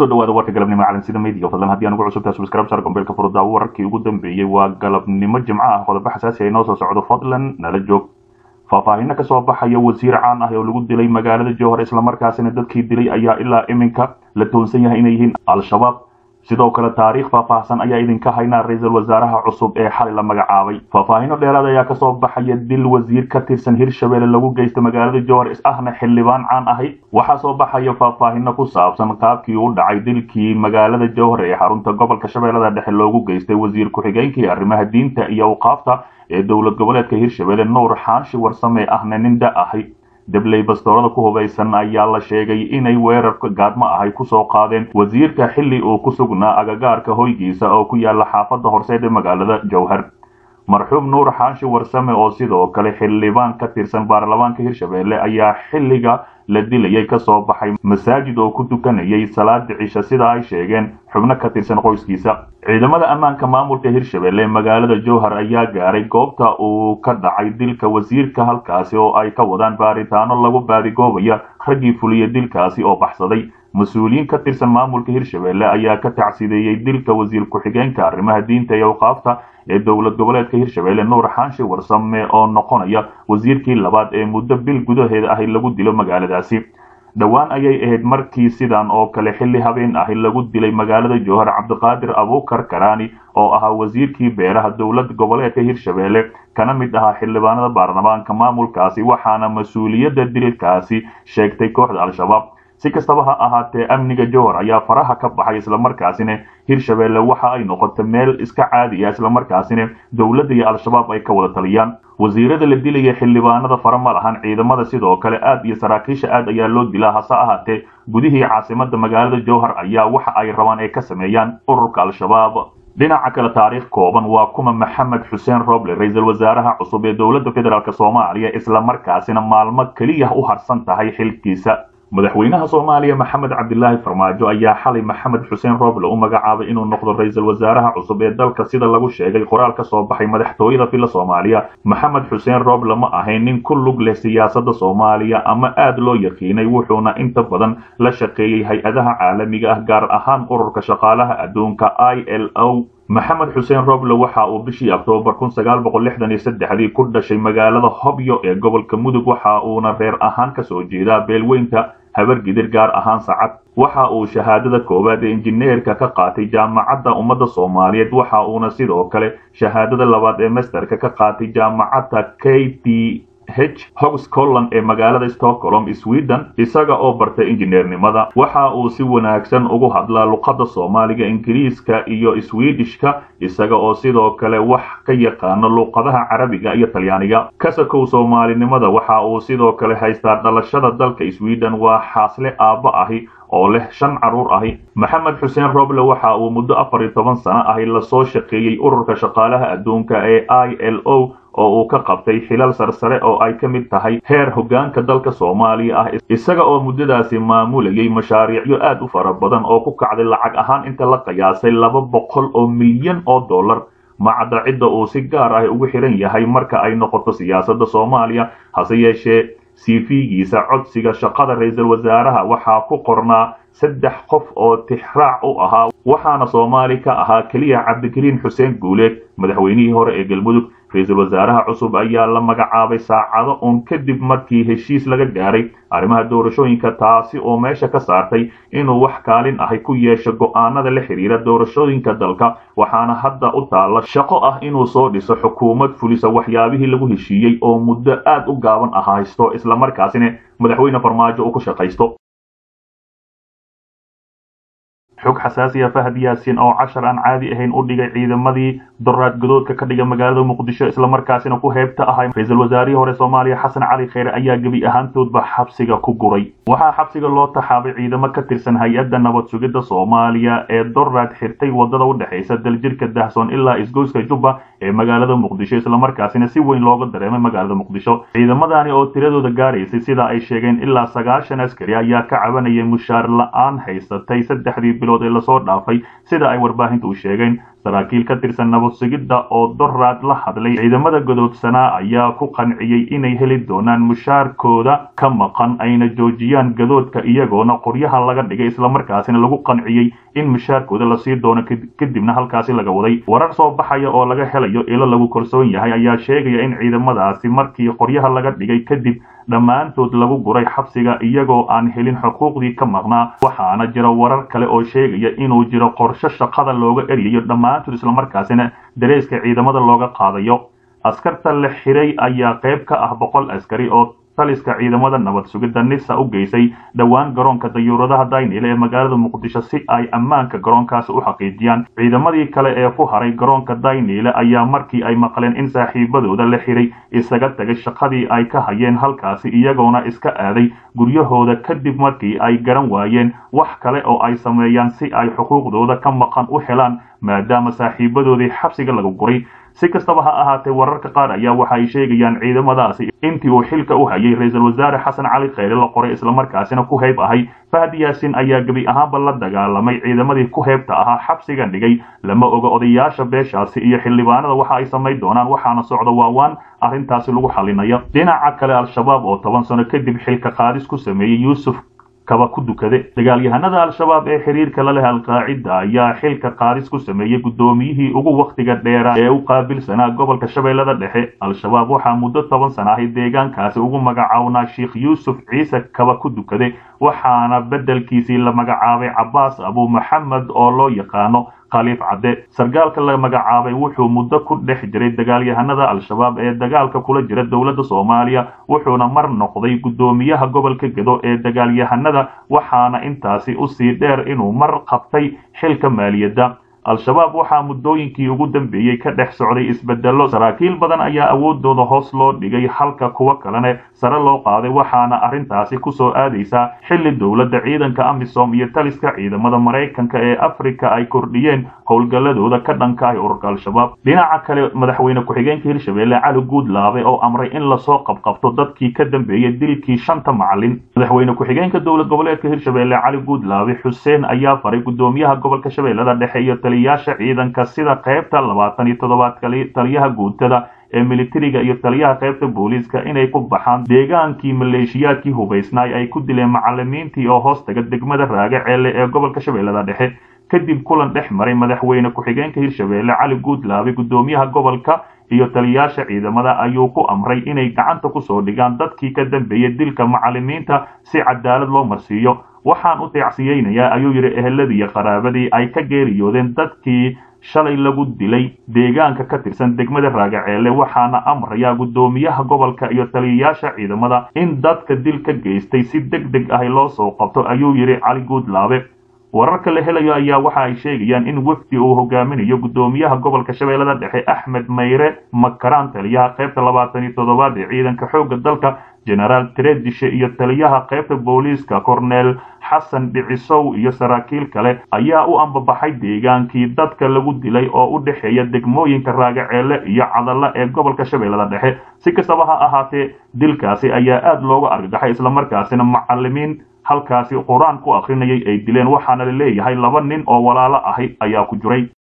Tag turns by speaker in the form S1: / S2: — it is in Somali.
S1: kusoo dhawaada warka galabnimo calansida media fadlan haddii aan ugu cusubtahay subscribe sar gombeelka furda wararkii ugu dambeeyey waa galabnimo jimco ah qodobo xasaasi ay noo soo socdo fadlan nala joog faahfaahino kasoo baxaya wasiir caan ah oo lagu dilay magaalada jowhar islamarkaasina dadkii dilay ayaa ilaa iminka la toonsan yahay inay yihiin al-shabaab sidoo kale taariikh faahfaahsan ayaa idinka haynaa ra-iisul wasaaraha cusub ee xalay la magacaabay faahfaahino dheeraad ayaa kasoo baxaya dil wasiir ka tirsan hirshabelle lagu geysta magaalada jowhar is ahna xildhibaan caan ahay waxaa soo baxaya faahfaahino ku saabsan qaabkii u dhacay dilkii magaalada jowhar ee xarunta gobolka shabeellada dhexe loogu geystay wasiir ku-xigeenkii arrimaha diinta iyo awqaafta ee dowlad goboleedka hirshabelle nuur xaanshi warsame ahna nin da ahay dabley bastoorada ku hubaysan ayaa la sheegay inay weerarka gaadmo ahay kusoo qaadeen wasiirka xilli uu ku sugnaa agagaarka hoygiisa oo ku yaala xaafadda horseed ee magaalada jowhar marxuum nuur xaashi warsame oo sidoo kale xildhibaan ka tirsan baarlamaanka hirshabelle ayaa xilliga la dilayay kasoo baxay masaajid oo ku tukanayay salaada cisha sida ay sheegeen xubno ka tirsan qoyskiisa ciidamada ammaanka maamulka hirshabelle magaalada jowhar ayaa gaaray goobta uu ka dhacay dilka wasiirka halkaasi oo ay ka wadaan baaritaano lagu baadigoobaya raggii fuliya dilkaasi oo baxsaday mas-uuliyiin ka tirsan maamulka hirshabelle ayaa ka tacsideeyey dilka wasiir ku-xigeenka arrimaha diinta iyo awqaafta ee dowlad goboleedka hirshabelle nuur xaashi warsame oo noqonaya wasiirkii labaad ee muddo bil gudaheeda ahi lagu dilo magaaladaasi dhowaan ayay ahayd markii sidan oo kale xilli habeen ahi lagu dilay magaalada jowhar cabdiqaadir abuukar karaani oo ahaa wasiirkii beeraha dowlad goboleedka hirshabelle kana mid ahaa xildhibaanada baarlamaanka maamulkaasi waxaana mas-uuliyadda dilkaasi sheegtay kooxda al-shabaab si kastaba ha ahaatee amniga jowhar ayaa faraha ka baxay islamarkaasina hirshabelle waxa ay noqotay meel iska caadi ah islamarkaasina dowladda iyo al-shabaab ay ka wada taliyaan wasiirada la dilaya xildhibaanada fara ma lahan ciidamada sidoo kale aad iyo saraakiisha aad ayaa loo dilaa hase ahaatee gudihii caasimada magaalada jowhar ayaa waxa ay rabaan ay ka sameeyaan ururka al-shabaab dhinaca kale taariikh kooban waa kuma maxamed xuseen roble ra-iisul wasaaraha cusub ee dowladda federaalk soomaaliya islamarkaasina maalmo keliya u harsan tahay xilkiisa madaxweynaha soomaaliya maxamed cabdilaahi farmaajo ayaa xalay maxamed xuseen roble u magacaabay inuu noqdo ra-iisul wasaaraha cusub ee dalka sida lagu sheegay qoraal ka soo baxay madaxtooyada filla soomaaliya maxamed xuseen roble ma ahayn nin ku lug leh siyaasadda soomaaliya ama aad loo yaqiinay wuxuuna inta badan la shaqeeyey hay-adaha caalamiga ah gaar ahaan ururka shaqaalaha adduunka i l o maxamed xuseen roble waxa uu bishii oktoobar kun sagaal boqol lixdan iyo saddexdii ku dhashay magaalada hobyo ee gobolka mudug waxa uuna reer ahaan kasoo jeedaa beelweynta habargidir gaar ahaan sacad waxa uu shahaadada koowaad ee injineerka ka qaatay jaamacadda ummadda soomaaliyeed waxa uuna sidoo kale shahaadada labaad ee masterka ka qaatay jaamacadda k t h hog scotland ee magaalada stockholm sweden isaga oo bartay injineernimada waxa uu si wanaagsan ugu hadlaa luqadda soomaaliga ingiriiska iyo swedishka isaga oo sidoo kale wax ka yaqaano luqadaha carabiga iyo talyaaniga kasakow soomaalinimada waxa uu sidoo kale haystaa dhalashada dalka sweden waa xaasle aabba ahi oo leh shan carruur ahi maxamed xuseen roble waxa uu muddo afar iyo toban sano ahi lasoo shaqeeyey ururka shaqaalaha adduunka ee i l o oo uu ka qabtay xilal sarsare oo ay ka mid tahay heer hoggaanka dalka soomaaliya ah isaga oo muddadaasi maamulayay mashaariicyo aad u fara badan oo ku kacday lacag ahaan inta la qiyaasay laba boqol oo milyan oo dollar macadda cidda uu si gaar ah ugu xiran yahay marka ay noqoto siyaasadda soomaaliya hase yeeshee cv-giisa codsiga shaqada ra-iisul wasaaraha waxaa ku qornaa saddex qof oo tixraac u ahaa waxaana soomaali ka ahaa keliya cabdikariin xuseen guuleed madaxweynihii hore ee galmudug ra-iisul wasaaraha cusub ayaa la magacaabay saacado uun kadib markii heshiis laga gaaray arrimaha doorashooyinka taasi oo meesha ka saartay inuu wax kaalin ahi ku yeesho go'aanada la xidhiira doorashooyinka dalka waxaana hadda u taalla shaqo ah inuu soo dhiso xukuumad fulisa waxyaabihii lagu heshiiyey oo muddo aad u gaaban ah haysto islamarkaasina madaxweyne farmaajo uu ku shaqaysto xog xasaasiya fahad yaasin oo cashar aan caadi ahayn u dhigay ciidamadii doraad godoodka ka dhiga magaalada muqdisho islamarkaasina ku heebta ahay ra-iisul wasaarihii hore soomaaliya xasan cali kheyre ayaa gebi ahaantoodba xabsiga ku guray waxaa xabsiga loo taxaabay ciidamo ka tirsan hay-adda nabad sugidda soomaaliya ee doraad xirtay wadada u dhexaysa daljirka dahsoon ilaa isgoyska jubba ee magaalada muqdisho islamarkaasina si weyn looga dareemay magaalada muqdisho ciidamadani oo tiradooda gaaraysay sida ay sheegeen ilaa sagaashan askari ayaa ka cabanayay mushaar la-aan haysatay saddexdii bilood ee lasoo dhaafay sida ay warbaahinta u sheegeen saraakiil ka tirsan nabad sugidda oo doraad la hadlay ciidamada godoodsanaa ayaa ku qanciyey inay heli doonaan mushaarkooda ka maqan ayna joojiyaan gadoodka iyagoona qoryaha laga dhigay islamarkaasina lagu qanciyey in mushaarkooda lasii doono kadibna halkaasi laga waday warar soo baxaya oo laga helayo ilo lagu kalsoon yahay ayaa sheegaya in ciidamadaasi markii qoryaha laga dhigay kadib dhammaantood lagu guray xabsiga iyagoo aan helin xuquuqdii ka maqnaa waxaana jira warar kale oo sheegaya inuu jiro qorshe shaqada looga eryayo dhammaantood islamarkaasina dareeska ciidamada looga qaadayo askarta la xiray ayaa qayb ka ah boqol askari oo taliska ciidamada nabad sugidda nisa u geysay dhowaan garoonka dayuuradaha daynile ee magaalada muqdisho si ay ammaanka garoonkaasi u xaqiijiyaan ciidamadii kale ee ku haray garoonka daynile ayaa markii ay maqleen in saaxiibadooda la xiray isaga tagay shaqadii ay ka hayeen halkaasi iyagoona iska aaday guryahooda kadib markii ay garan waayeen wax kale oo ay sameeyaan si ay xuquuqdooda ka maqan u helaan maadaama saaxiibadoodii xabsiga lagu guray si kastaba ha ahaatee wararka qaar ayaa waxa ay sheegayaan ciidamadaasi intii uu xilka u hayay ra-iisul wasaare xasan cali kheyre la qoray islamarkaasina ku heyb ahay fahdi yaasin ayaa gebi ahaanba la dagaalamay ciidamadii ku heybta ahaa xabsiga dhigay lama oga odayaasha beeshaasi iyo xildhibaanada waxa ay samayn doonaan waxaana socda waawaan arrintaasi lagu xalinayo dhinaca kale al-shabaab oo toban sano kadib xilka qaadis ku sameeyey yuusuf kaba ku dukade dagaalyahanada al-shabaab ee xiriirka la leh al-qaacida ayaa xilka qaadis ku sameeyey guddoomiyihii ugu wakhtiga dheera ee u qaabilsanaa gobolka shabeellada dhexe al-shabaab waxaa muddo toban sana ahay deegaankaasi ugu magacawnaa sheikh yuusuf ciise kaba ku dukade waxaana beddelkiisii la magacaabay cabaas abu maxamed oo loo yaqaano khaliif cadde sargaalka la magacaabay wuxuu muddo ku dhex jiray dagaalyahanada al-shabaab ee dagaalka kula jira dowladda soomaaliya wuxuuna mar noqday guddoomiyaha gobolka gedo ee dagaalyahanada waxaana intaasi usii dheer inuu mar qabtay xilka maaliyadda al-shabaab waxaa muddooyinkii ugu dambeeyey ka dhex socday isbedello saraakiil badan ayaa awoodooda hoos loo dhigay halka kuwo kalene sare loo qaaday waxaana arrintaasi kusoo aadaysaa xilli dowladda ciidanka amisom iyo taliska ciidamada maraykanka ee afrika ay kordhiyeen howlgalladooda ka dhanka ah ururka al-shabaab dhinaca kale madaxweyne ku-xigeenka hirshabeelle cali guudlaabe oo amray in lasoo qabqabto dadkii ka dambeeyey dilkii shanta macalin madaxweyne ku-xigeenka dowlad goboleedka hirshabeelle cali guudlaabe xuseen ayaa faray guddoomiyaha gobolka shabeellada dhexe iyo taliyayaasha ciidanka sida qaybta labaatan iyo toddobaad taliyaha guutada ee militariga iyo taliyaha qaybta booliiska inay ku baxaan deegaankii maleeshiyaadkii hubaysnaay ay ku dileen macalimiintii oo hoos taga degmada raage ceelle ee gobolka shabeellada dhexe kadib kulan dhex maray madaxweyne ku-xigeenka hirshabeelle cali guudlaabe guddoomiyaha gobolka iyo taliyayaasha ciidamada ayuu ku amray inay gacanta kusoo dhigaan dadkii ka dambeeyey dilka macalimiinta si cadaalad loo marsiiyo waxaan u deecsiyeynayaa ayuu yidhi eheladii iyo qaraabadii ay ka geeriyoodeen dadkii shalay lagu dilay deegaanka ka tirsan degmada raagaceelle waxaana amrayaa guddoomiyaha gobolka iyo taliyayaasha ciidamada in dadka dil ka geystay si deg deg ahi loo soo qabto ayuu yidhi cali guudlaabe wararka la helayo ayaa waxa ay sheegayaan in wefdi uu hogaaminayo guddoomiyaha gobolka shabeellada dhexe axmed mayre makaraan taliyaha qaybta labaatan iyo toddobaad ee ciidanka xoogga dalka genaraal tredishe iyo taliyaha qaybta booliiska cornel xasan dhicisow iyo saraakiil kale ayaa u ambabaxay deegaankii dadka lagu dilay oo u dhexeeya degmooyinka raagaceelle iyo cadalla ee gobolka shabeellada dhexe si kastaba ha ahaatee dilkaasi ayaa aad looga argagaxay islamarkaasina macalimiin halkaasi qur-aan ku akrinayay ay dileen waxaana la leeyahay laba nin oo walaalo ahi ayaa ku jiray